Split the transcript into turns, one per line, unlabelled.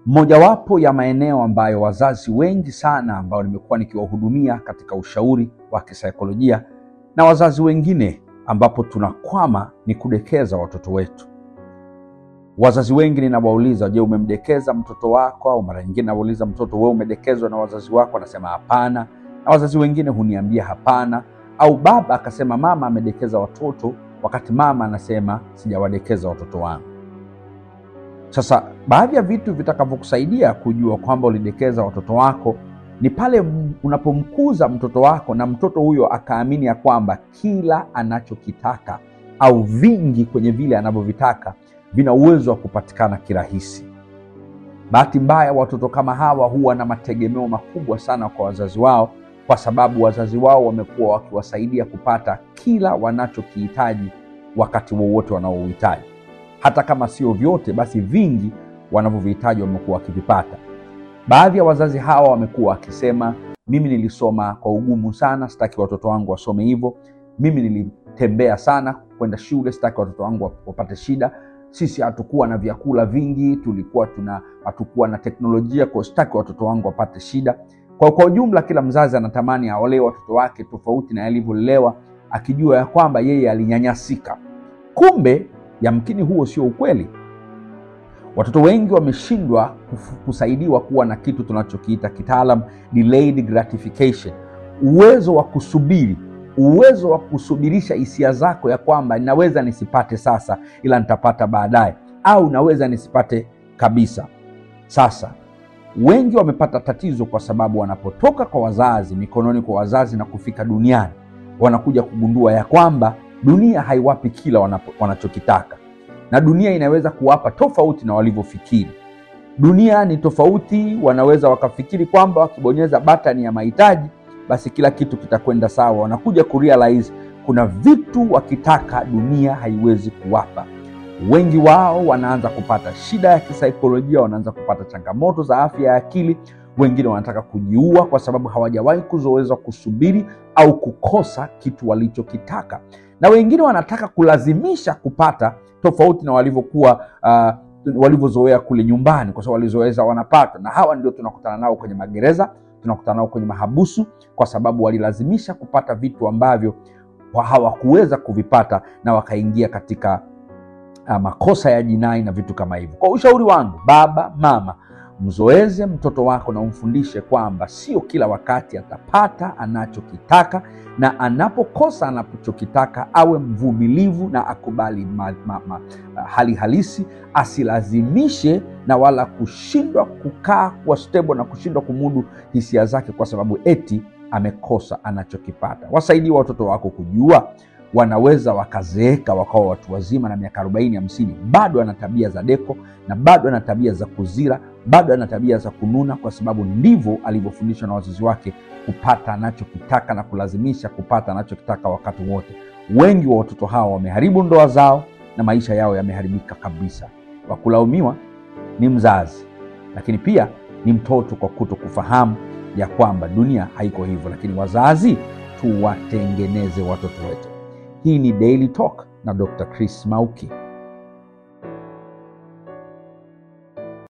Mojawapo ya maeneo ambayo wazazi wengi sana ambao nimekuwa nikiwahudumia katika ushauri wa kisaikolojia na wazazi wengine ambapo tunakwama ni kudekeza watoto wetu. Wazazi wengi ninawauliza, je, umemdekeza mtoto wako? Au mara nyingine nawauliza mtoto, wewe umedekezwa na wazazi wako? Anasema hapana, na wazazi wengine huniambia hapana, au baba akasema mama amedekeza watoto, wakati mama anasema sijawadekeza watoto wangu. Sasa baadhi ya vitu vitakavyokusaidia kujua kwamba ulidekeza watoto wako ni pale unapomkuza mtoto wako na mtoto huyo akaamini ya kwamba kila anachokitaka au vingi kwenye vile anavyovitaka vina uwezo wa kupatikana kirahisi. Bahati mbaya, watoto kama hawa huwa na mategemeo makubwa sana kwa wazazi wao, kwa sababu wazazi wao wamekuwa wakiwasaidia kupata kila wanachokihitaji wakati wowote wanaouhitaji hata kama sio vyote, basi vingi wanavyovihitaji wamekuwa wakivipata. Baadhi ya wazazi hawa wamekuwa wakisema, mimi nilisoma kwa ugumu sana, sitaki watoto wangu wasome hivyo. Mimi nilitembea sana kwenda shule, sitaki watoto wangu wapate shida. Sisi hatukuwa na vyakula vingi, tulikuwa tuna hatukuwa na teknolojia, kwa sitaki watoto wangu wapate shida. Kwa kwa ujumla, kila mzazi anatamani aolee watoto wake tofauti na alivyolelewa, akijua ya kwamba yeye alinyanyasika. Kumbe yamkini huo sio ukweli. Watoto wengi wameshindwa kusaidiwa kuwa na kitu tunachokiita kitaalam delayed gratification, uwezo wa kusubiri, uwezo wa kusubirisha hisia zako ya kwamba naweza nisipate sasa, ila nitapata baadaye, au naweza nisipate kabisa. Sasa wengi wamepata tatizo kwa sababu wanapotoka kwa wazazi, mikononi kwa wazazi na kufika duniani, wanakuja kugundua ya kwamba dunia haiwapi kila wanapo, wanachokitaka na dunia inaweza kuwapa tofauti na walivyofikiri. Dunia ni tofauti, wanaweza wakafikiri kwamba wakibonyeza batani ya mahitaji basi kila kitu kitakwenda sawa. Wanakuja kurealize kuna vitu wakitaka dunia haiwezi kuwapa. Wengi wao wanaanza kupata shida ya kisaikolojia, wanaanza kupata changamoto za afya ya akili. Wengine wanataka kujiua kwa sababu hawajawahi kuzoeza kusubiri au kukosa kitu walichokitaka, na wengine wanataka kulazimisha kupata tofauti na walivyokuwa uh, walivyozoea kule nyumbani, kwa sababu walizoeza wanapata. Na hawa ndio tunakutana nao kwenye magereza, tunakutana nao kwenye mahabusu, kwa sababu walilazimisha kupata vitu ambavyo hawakuweza kuvipata na wakaingia katika uh, makosa ya jinai na vitu kama hivyo. Kwa ushauri wangu, baba mama, mzoeze mtoto wako na umfundishe kwamba sio kila wakati atapata anachokitaka, na anapokosa anachokitaka awe mvumilivu na akubali ma, ma, ma, hali halisi, asilazimishe na wala kushindwa kukaa kuwa stable na kushindwa kumudu hisia zake kwa sababu eti amekosa anachokipata. Wasaidie watoto wako kujua wanaweza wakazeeka wakawa watu wazima na miaka arobaini hamsini, bado ana tabia za deko na bado ana tabia za kuzira, bado ana tabia za kununa, kwa sababu ndivyo alivyofundishwa na wazazi wake kupata anachokitaka na kulazimisha kupata anachokitaka wakati wote. Wengi wa watoto hawa wameharibu ndoa zao na maisha yao yameharibika kabisa. Wa kulaumiwa ni mzazi, lakini pia ni mtoto kwa kuto kufahamu ya kwamba dunia haiko hivyo, lakini wazazi tuwatengeneze watoto wetu. Hii ni Daily Talk na Dr. Chris Mauki.